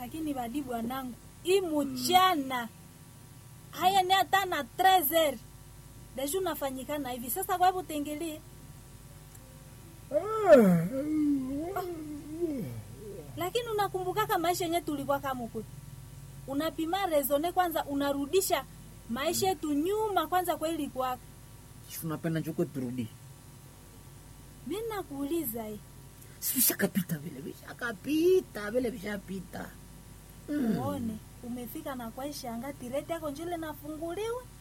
lakini badi bwanangu imuchana haya ni hata na 13 deja unafanyikana hivi sasa kwa hivyo tengelie lakini unakumbukaka maisha yenye tulikuwa kamuku unapima rezone kwanza unarudisha maisha yetu nyuma kwanza kwa ilikuwaka Si unapenda njuko turudi mi nakuuliza hii Si vishakapita vile vishakapita vile vishapita uone umefika na kwaishanga tireti yako njile nafunguliwa